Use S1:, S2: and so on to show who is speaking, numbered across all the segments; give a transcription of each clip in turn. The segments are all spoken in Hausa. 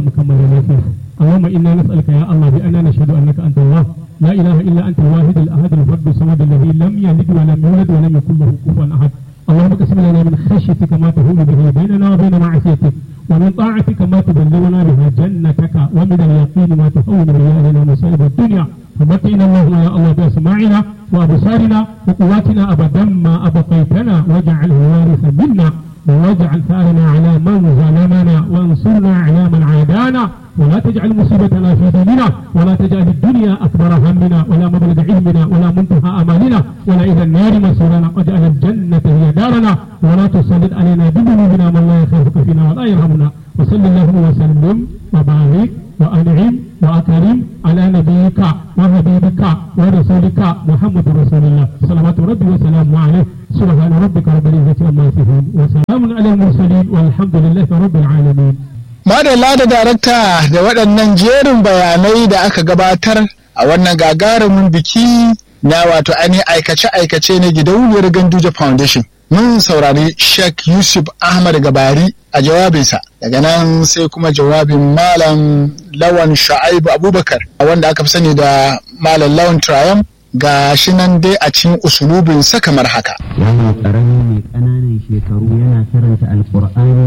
S1: mu kammala lafiya اللهم انا نسالك يا الله باننا نشهد انك انت الله لا اله الا انت الواحد الاحد الفرد الصمد الذي لم يلد ولم يولد ولم يكن له كفوا احد اللهم اقسم لنا من خشيتك ما تهون به بيننا وبين معصيتك ومن طاعتك ما تبلغنا بها جنتك ومن اليقين ما تهون به علينا مصائب الدنيا فمتعنا اللهم يا الله باسماعنا وابصارنا وقواتنا ابدا ما ابقيتنا واجعله وارثا منا واجعل ثارنا على من ظلمنا وانصرنا على من عادانا ولا تجعل مصيبتنا في ديننا ولا تجعل الدنيا اكبر همنا ولا مبلغ علمنا ولا منتهى امالنا ولا الى النار مصيرنا واجعل الجنه هي دارنا ولا تسلط علينا بذنوبنا من لا يخافك فينا ولا يرحمنا وصل اللهم وسلم وبارك وانعم واكرم على نبيك وحبيبك ورسولك محمد رسول الله صلوات ربي وسلامه عليه سبحان ربك رب العزه عما يصفون وسلام على المرسلين والحمد لله رب العالمين
S2: Madalla da darakta da waɗannan jerin bayanai da aka gabatar a wannan gagarumin biki na wato ainihin aikace-aikace na gidauniyar Ganduje Foundation. Mun saurari Sheikh Yusuf Ahmad Gabari a jawabinsa. Daga nan sai kuma jawabin Malam Lawan Sha'aibu Abubakar wanda aka fi sani da Malam Lawan Trayam ga shi nan dai a cikin usulubinsa kamar haka.
S3: Wannan ƙarami mai ƙananan shekaru yana karanta Alƙur'ani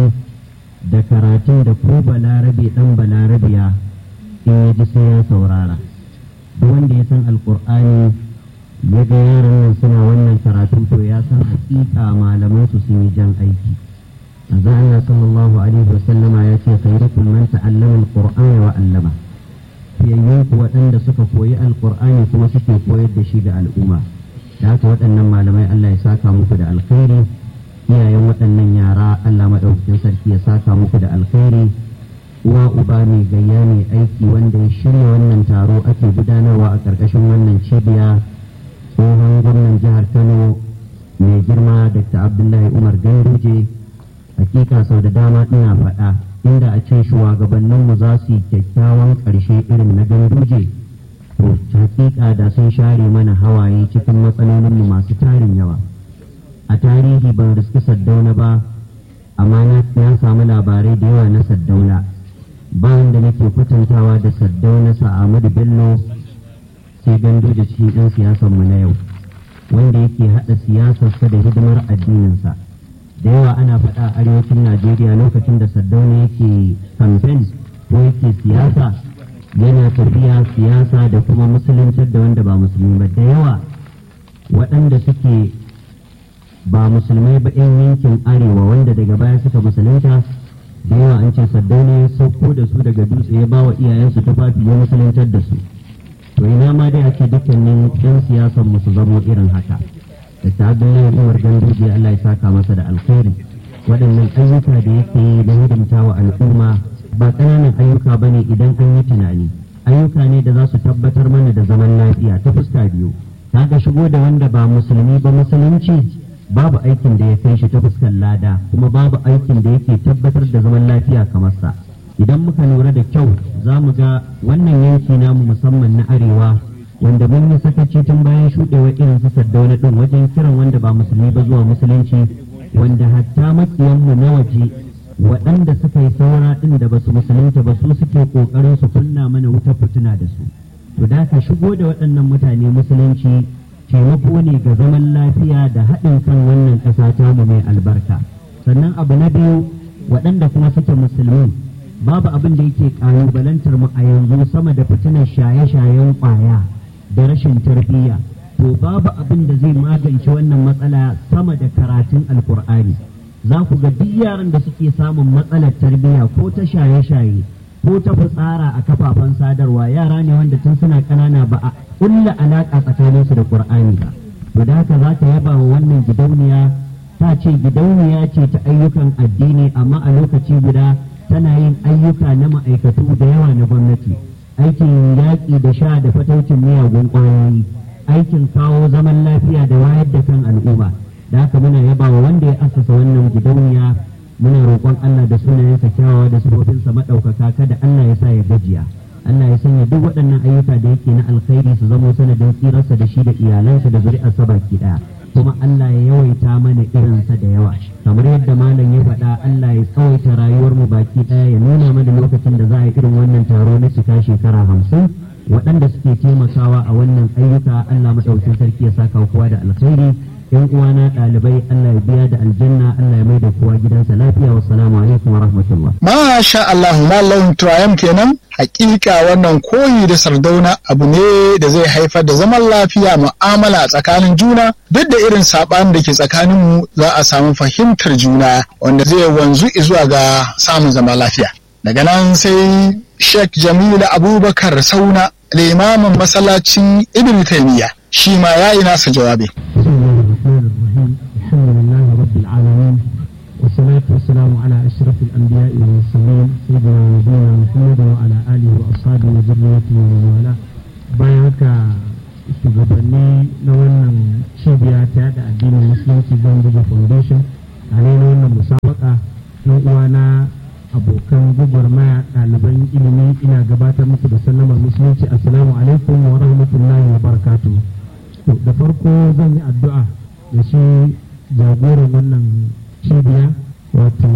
S3: da karatun da ko balarabe dan balarabiya in ya ji sai ya saurara duk wanda ya san alkur'ani ya ga yaran nan suna wannan karatu to ya san hakika malaman su sun yi jan aiki manzo Allah sallallahu alaihi wa sallama ya ce khairukum man ta'allama alqur'ana wa 'allama fiyayyen ku waɗanda suka koyi alkur'ani kuma suke koyar da shi ga al'umma da haka waɗannan malamai Allah ya saka muku da alkhairi iyayen waɗannan yara Allah maɗaukakin sarki ya saka muku da alkhairi uwa uba mai gayya mai aiki wanda ya shirya wannan taro ake gudanarwa a ƙarƙashin wannan cibiya tsohon gwamnan jihar Kano mai girma Dr. Abdullahi Umar Ganduje hakika sau da dama ina faɗa inda a ce shugabanninmu za su yi kyakkyawan ƙarshe irin na Ganduje to hakika da sun share mana hawaye cikin matsalolinmu masu tarin yawa. a tarihi ban riski saddauna ba amma na samu labarai da yawa na saddauna bayan da nake kwatantawa da saddauna Ahmadu bello sai gando da cikin 'yan siyasanmu na yau wanda yake haɗa siyasarsa da hidimar addininsa da yawa ana faɗa a arewacin najeriya lokacin da saddauna yake kamfen ko yake siyasa yana tafiya siyasa da kuma musuluntar da wanda ba musulmi ba da yawa waɗanda suke ba musulmai ba 'yan yankin arewa wanda daga baya suka musulunta da yawa an ce saddauna ya sauko da su daga dutse ya ba wa iyayensu tufafi ya musuluntar da su to ina ma dai ake dukkanin 'yan siyasan mu su zamo irin haka da ta abdullahi umar ganduje allah ya saka masa da alkhairi waɗannan ayyuka da yake yi na hidimta wa al'umma ba ƙananan ayyuka ba ne idan an yi tunani ayyuka ne da za su tabbatar mana da zaman lafiya ta fuska biyu kaga shigo da wanda ba musulmi ba musulunci babu aikin da ya kai shi ta fuskar lada kuma babu aikin da yake tabbatar da zaman lafiya kamar sa idan muka lura da kyau za mu ga wannan yanki namu musamman na arewa wanda mun yi sakaci tun bayan shuɗewa irin su saddauna ɗin wajen kiran wanda ba musulmi ba zuwa musulunci wanda hatta makiyanmu na waje waɗanda suka yi saura ɗin da ba su musulunta ba su suke ƙoƙarin su kunna mana wutar fituna da su to da ka shigo da waɗannan mutane musulunci taimako ne ga zaman lafiya da haɗin kan wannan ƙasa tamu mai albarka sannan abu na biyu waɗanda kuma suke musulmi babu abin da yake ƙalubalantar mu a yanzu sama da fitinar shaye-shayen ƙwaya da rashin tarbiyya to babu abin da zai magance wannan matsala sama da karatun alkur'ani za ku ga duk yaran da suke samun matsalar tarbiyya ko ta shaye-shaye ko ta fitsara a kafafen sadarwa yara ne wanda tun suna ƙanana ba a kulla alaƙa tsakaninsu da ƙur'ani ba to da haka za ta yaba wa wannan gidauniya ta ce gidauniya ce ta ayyukan addini amma a lokaci guda tana yin ayyuka na ma'aikatu da yawa na gwamnati aikin yaƙi da sha da fataucin miyagun ƙwayoyi aikin kawo zaman lafiya da wayar da kan al'umma da haka muna yaba wa wanda ya asasa wannan gidauniya muna roƙon Allah da sunayensa kyawawa da sifofinsa maɗaukaka kada Allah ya sa ya gajiya Allah ya sanya duk waɗannan ayyuka da yake na alkhairi su zamo sanadin tsirarsa da shi da iyalansa da zuri'arsa baki ɗaya kuma Allah ya yawaita mana irinsa da yawa kamar yadda malam ya faɗa Allah ya tsawaita rayuwar mu baki ɗaya ya nuna mana lokacin da za a yi irin wannan taro na cika shekara hamsin waɗanda suke taimakawa a wannan ayyuka Allah maɗaukin sarki ya saka kowa da alkhairi yan uwana ɗalibai Allah ya biya da aljanna Allah ya mai da kowa gidansa lafiya wassalamu alaikum wa rahmatullah
S2: Masha Allah Malam Tuwayam kenan hakika wannan koyi da sardauna abu ne da zai haifar da zaman lafiya mu'amala a tsakanin juna duk da irin saɓanin da ke tsakanin mu za a samu fahimtar juna wanda zai wanzu zuwa ga samun zaman lafiya. Daga nan sai Sheikh Jamilu Abubakar Sauna limamin masallacin Ibn Taymiyyah shi ma ya yi nasa jawabi.
S1: بسم الله الرحمن الرحيم الحمد لله رب العالمين والصلاة والسلام على أشرف الأنبياء والمرسلين سيدنا ونبينا محمد وعلى آله وأصحابه وذريته ومن والاه bayan haka shugabanni na wannan cibiya ta yada addinin musulunci Gambia Foundation a ne na wannan musabaka na uwana abokan gwagwarmaya ɗaliban ilimi ina gabatar muku da sallamar musulunci assalamu alaikum wa rahmatullahi wa barakatuh To, da farko zan yi addu'a da shi jagoran wannan cibiya wato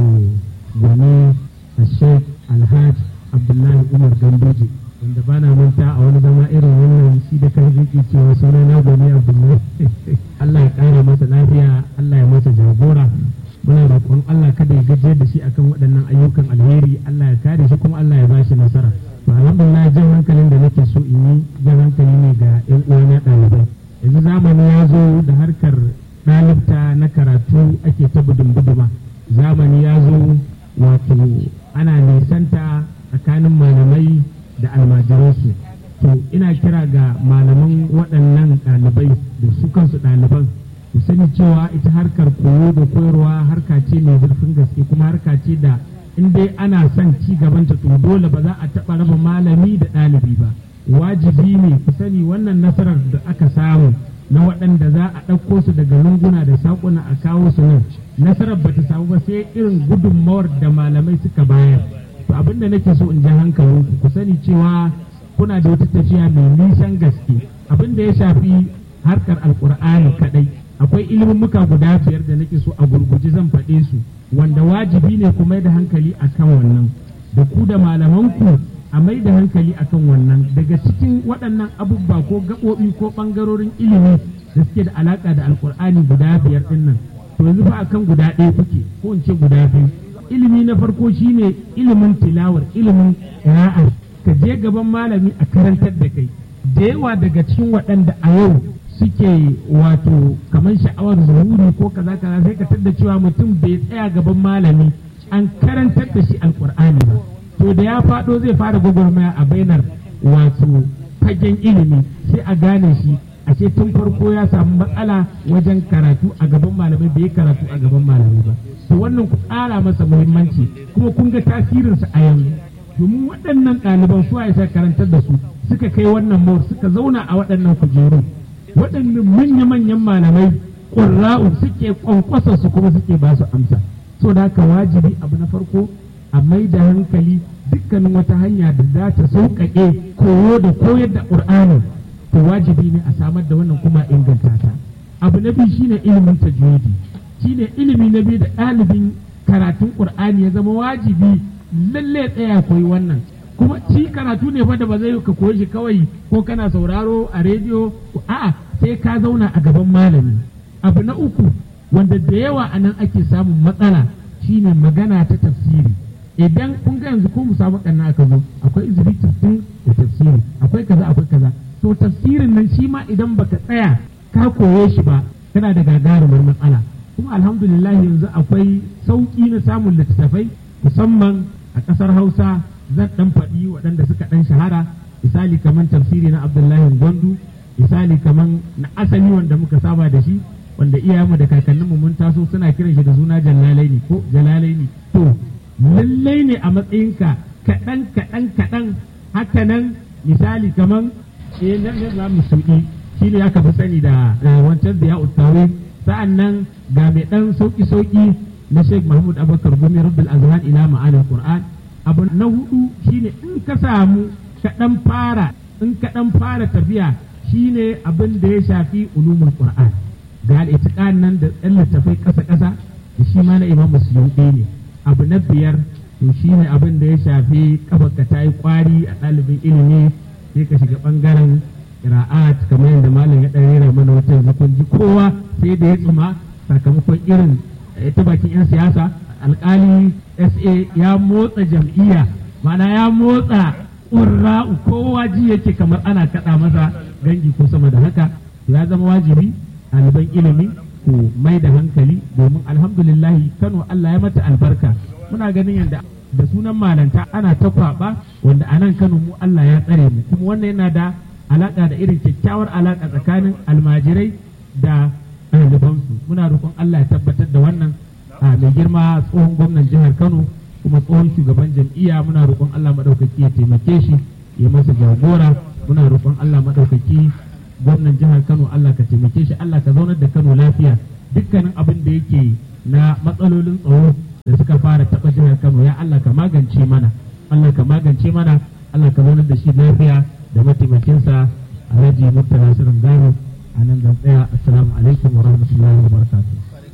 S1: gwani a sheikh alhaj abdullahi umar ganduje wanda ba na manta a wani zama irin wannan shi da kan yake cewa suna na gwani abdullahi allah ya kara masa lafiya allah ya masa jagora muna roƙon allah kada ya gajiyar da shi akan waɗannan ayyukan alheri allah ya kare shi kuma allah ya ba shi nasara to alhamdulillah jan hankalin da nake so in yi jan hankali ne ga 'yan uwana ɗalibai yanzu zamani ya zo da harkar ɗalibta na karatu ake ta budin buduma zamani ya zo wato ana nisanta tsakanin malamai da almajiransu to ina kira ga malaman waɗannan ɗalibai da su kansu ɗaliban ku sani cewa ita harkar koyo da koyarwa harka ce mai zurfin gaske kuma harka ce da in dai ana son ci gabanta to dole ba za a taɓa raba malami da ɗalibi ba wajibi ne ku sani wannan nasarar da aka samu na waɗanda za a ɗauko su daga lunguna da saƙuna a kawo su nan nasarar ba ta samu ba sai irin gudunmawar da malamai suka bayar to abinda nake so in ji hankalinku ku sani cewa kuna da wata tafiya mai nisan gaske abinda ya shafi harkar alkur'ani kadai akwai muka guda biyar da nake so a gurguje zan faɗe su wanda wajibi ne ku mai da hankali akan wannan da ku da malamanku a mai da hankali akan wannan daga cikin waɗannan abubuwa ko gaɓoɓi ko ɓangarorin ilimi da suke da alaƙa da alkur'ani guda biyar ɗin nan to yanzu fa akan guda ɗaya kuke ko in ce guda biyu ilimi na farko shine ilimin tilawar ilimin ƙira'a ka je gaban malami a karantar da kai da yawa daga cikin waɗanda a yau suke wato kamar sha'awar zuhuri ko kaza kaza sai ka tadda cewa mutum bai tsaya gaban malami an karantar da shi alkur'ani ba to da ya faɗo zai fara gwagwarmaya a bainar wato fagen ilimi sai a gane shi ashe tun farko ya samu matsala wajen karatu a gaban malamai bai karatu a gaban malamai ba to wannan ku ƙara masa muhimmanci kuma kun ga tasirinsa a yanzu domin waɗannan ɗaliban su ya karantar da su suka kai wannan mawar suka zauna a waɗannan kujeru waɗannan manya-manyan malamai ƙurra'u suke ƙwanƙwasa su kuma suke ba su amsa so da haka wajibi abu na farko a mai da hankali dukkanin wata hanya da za ta sauƙaƙe koyo da koyar da ƙur'ani to wajibi ne a samar da wannan kuma inganta ta abu na biyu shine ilimin tajwidi shine ilimi na biyu da ɗalibin karatun ƙur'ani ya zama wajibi lalle tsaya koyi wannan kuma shi karatu ne fa da ba zai ka koyi shi kawai ko kana sauraro a rediyo a'a sai ka zauna a gaban malami abu na uku wanda da yawa a nan ake samun matsala shine magana ta tafsiri idan kun ga yanzu ko musabakan na aka zo akwai izini tafsir da tafsiri akwai kaza akwai kaza to tafsirin nan shi ma idan baka tsaya ka koye shi ba kana da gagarumar matsala kuma alhamdulillah yanzu akwai sauki na samun littattafai musamman a ƙasar hausa zan ɗan faɗi waɗanda suka ɗan shahara misali kamar tafsiri na abdullahi gwandu misali kamar na asali wanda muka saba da shi wanda iyayenmu da kakanninmu mun taso suna kiran shi da suna jalalaini ko jalalaini to lallai ne a matsayinka kaɗan kaɗan kaɗan haka nan misali kamar eh nan ne za mu suɗi shi ne aka fi sani da wancan da ya ustawe sa'an nan ga mai ɗan sauƙi sauƙi na Sheikh Mahmud Abubakar Gumi Rabbul Azhan ila ma'anar Qur'an abu na hudu shine in ka samu ka dan fara in ka dan fara tafiya shine abin da ya shafi ulumul Qur'an ga al'itiƙan nan da ɗan littafai ƙasa-ƙasa da shi ma na imam musulmi ne abu na biyar to shi ne abin da ya shafi kafarka ta yi ƙwari a ɗalibin ilimi sai ka shiga ɓangaren ƙira'at kamar yadda malam ya ɗan rera mana wata yanzu kun ji kowa sai da ya tsuma sakamakon irin ta bakin 'yan siyasa alƙali sa ya motsa jam'iyya mana ya motsa ƙurra'u kowa ji yake kamar ana kaɗa masa gangi ko sama da haka ya zama wajibi ɗaliban ilimi ku mai da hankali domin alhamdulillahi kano Allah ya mata albarka muna ganin yadda da sunan malanta ana ta kwaɓa wanda a nan kano mu Allah ya tsare mu kuma wannan yana da alaƙa da irin kyakkyawar alaƙa tsakanin almajirai da ɗalibansu muna roƙon Allah ya tabbatar da wannan a mai girma tsohon gwamnan jihar Kano kuma tsohon shugaban jam'iyya muna roƙon Allah maɗaukaki ya taimake shi ya masa jagora muna roƙon Allah maɗaukaki gwamnan jihar Kano Allah ka taimake shi Allah ka zaunar da Kano lafiya dukkanin abin da yake na matsalolin tsaro da suka fara taɓa jihar Kano ya Allah ka magance mana Allah ka magance mana Allah ka zaunar da shi lafiya da mataimakinsa Alhaji Murtala Sirin Gano a nan zan tsaya assalamu alaikum wa rahmatullahi wa barakatuh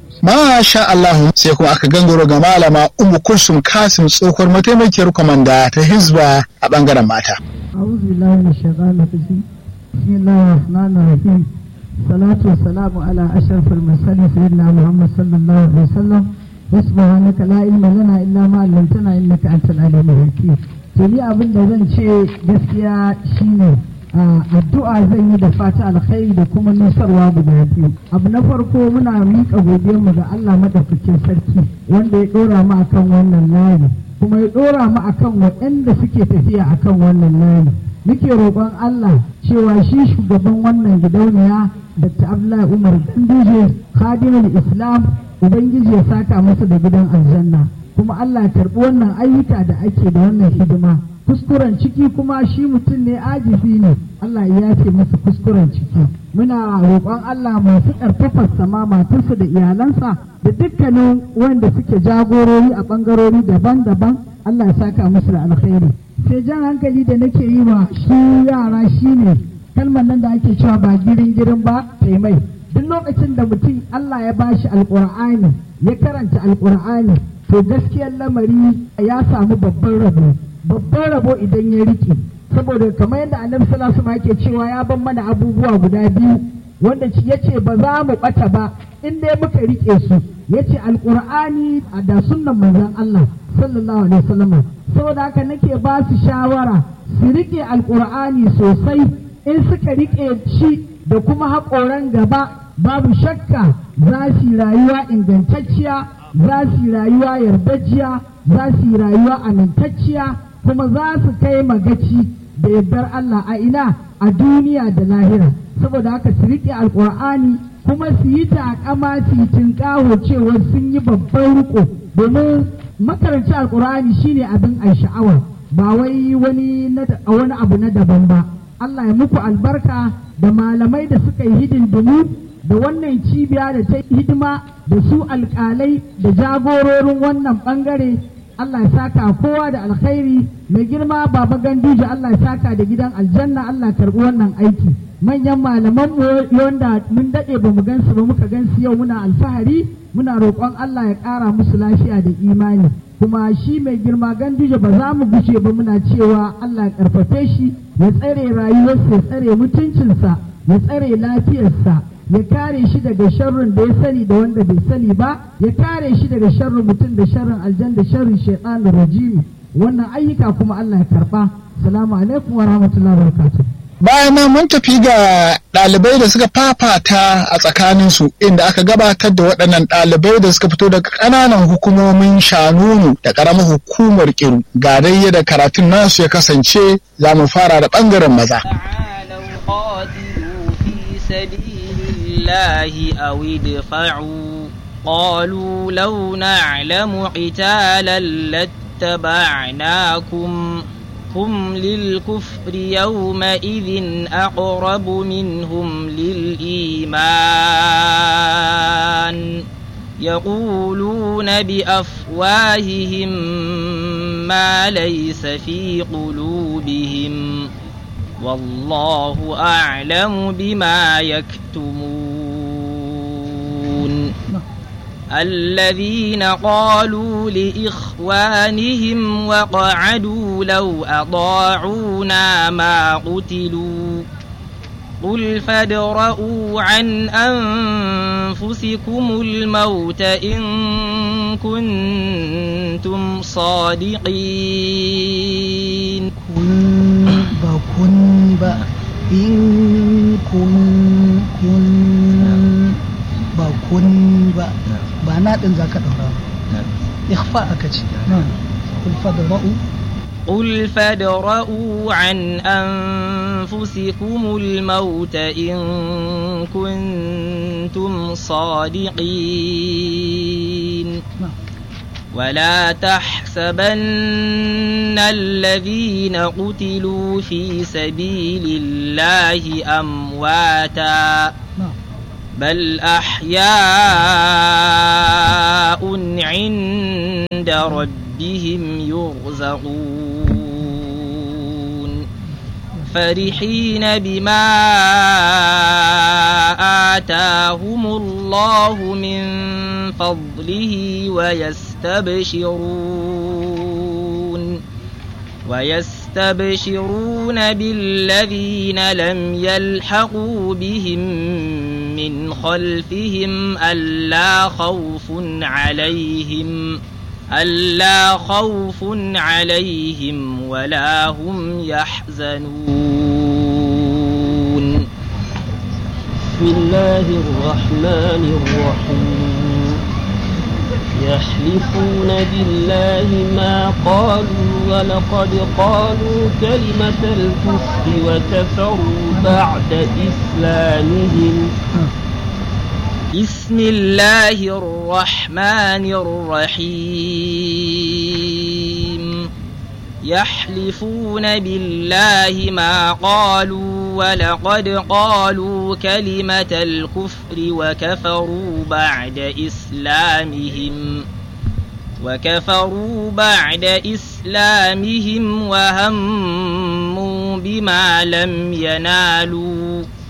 S2: Masha Allah sai kuma aka gangaro ga malama Umu Kulsum Kasim tsohuwar mataimakiyar kwamanda ta Hizba a bangaren mata.
S4: أعوذ بالله من الشيطان الرجيم بسم الله الرحمن الرحيم الصلاة والسلام على أشرف المرسلين سيدنا محمد صلى الله عليه وسلم وسبحانك لا علم لنا إلا ما علمتنا إنك أنت العليم الحكيم tuni abin da zan ce gaskiya shine addu'a zan yi da fata alkhairi da kuma nusarwa guda biyu abu na farko muna miƙa godiyarmu ga Allah madaukakin sarki wanda ya ɗora mu akan wannan layi kuma ya ɗora mu akan waɗanda suke tafiya akan wannan layi muke roƙon Allah cewa shi shugaban wannan gidauniya Dr. Abdullahi Umar Ganduje Khadimul Islam Ubangiji ya saka masa da gidan aljanna kuma Allah ya karɓi wannan ayyuka da ake da wannan hidima kuskuren ciki kuma shi mutum ne ajibi ne Allah ya yafe masa kuskuren ciki muna roƙon Allah masu ƙarfafar sama matarsa da iyalansa da dukkanin wanda suke jagorori a ɓangarori daban-daban Allah ya saka musu da alkhairi sai jan hankali da nake yi wa su yara shine kalmar nan da ake cewa ba girin girin ba sai mai duk lokacin da mutum Allah ya bashi alƙur'ani ya karanta alƙur'ani to gaskiyar lamari ya samu babban rabo babban rabo idan ya rike saboda kamar yadda annabi sallallahu alaihi yake cewa ya ban mana abubuwa guda biyu wanda ya ce ba za mu bata ba in dai muka rike su ya ce alkur'ani da sunnan manzon Allah sallallahu alaihi wasallam saboda haka nake ba su shawara su rike alkur'ani sosai in suka rike shi da kuma haƙoran gaba babu shakka za su yi rayuwa ingantacciya za su yi rayuwa yardajiya za su yi rayuwa amintacciya kuma za su kai magaci da yardar Allah a ina a duniya da lahira saboda haka su riƙe alƙur'ani kuma su yi takama su yi tinƙaho cewa sun yi babban riko domin makaranci alƙur'ani shine abin a sha'awa ba wai wani wani abu na daban ba Allah ya muku albarka da malamai da suka yi hidindimu da wannan cibiya da ta hidima da su alƙalai da jagororin wannan ɓangare Allah ya saka kowa da alkhairi mai girma baba ganduje Allah ya saka da gidan aljanna Allah karɓi wannan aiki manyan malaman mu wanda mun daɗe ba mu gansu ba muka gansu yau muna alfahari muna roƙon Allah ya ƙara musu lafiya da imani kuma shi mai girma ganduje ba za mu gushe ba muna cewa Allah ya ƙarfafe shi ya tsare rayuwarsa ya tsare mutuncinsa ya tsare lafiyarsa ya kare shi daga sharrin da ya sani da wanda bai sani ba ya kare shi daga sharrin mutum da sharrin aljan da sharrin shaitan da rajimi wannan ayyuka kuma Allah ya karba salamu alaikum wa rahmatullahi wa barakatuh
S2: bayan nan mun tafi ga ɗalibai da suka fafata a tsakaninsu inda aka gabatar da waɗannan ɗalibai da suka fito daga ƙananan hukumomin shanunu da ƙaramar hukumar kiru ga dai da karatun nasu ya kasance za mu fara da ɓangaren maza
S5: الله أو ادفعوا قالوا لو نعلم قتالا لاتبعناكم هم للكفر يومئذ أقرب منهم للإيمان يقولون بأفواههم ما ليس في قلوبهم والله أعلم بما يكتمون الذين قالوا لإخوانهم وقعدوا لو أطاعونا ما قتلوا قل فادرءوا عن أنفسكم الموت إن كنتم صادقين
S6: kun ba kun ba in kun kun ba kun ba ba na din zaka daura ba ikhfa aka ce kul fadra'u
S5: قل فادرءوا عن أنفسكم الموت إن كنتم صادقين ولا تحسبن الذين قتلوا في سبيل الله أمواتا بل أحياء عند ربهم يرزقون فرحين بما آتاهم الله من فضله ويستبشرون ويستبشرون بالذين لم يلحقوا بهم من خلفهم ألا خوف عليهم ألا خوف عليهم ولا هم يحزنون
S7: بسم الله الرحمن الرحيم يحلفون بالله ما قالوا ولقد قالوا كلمة الكفر وكفروا بعد إسلامهم
S5: بسم الله الرحمن الرحيم يحلفون بالله ما قالوا ولقد قالوا كلمة الكفر وكفروا بعد إسلامهم وكفروا بعد إسلامهم وهموا بما لم ينالوا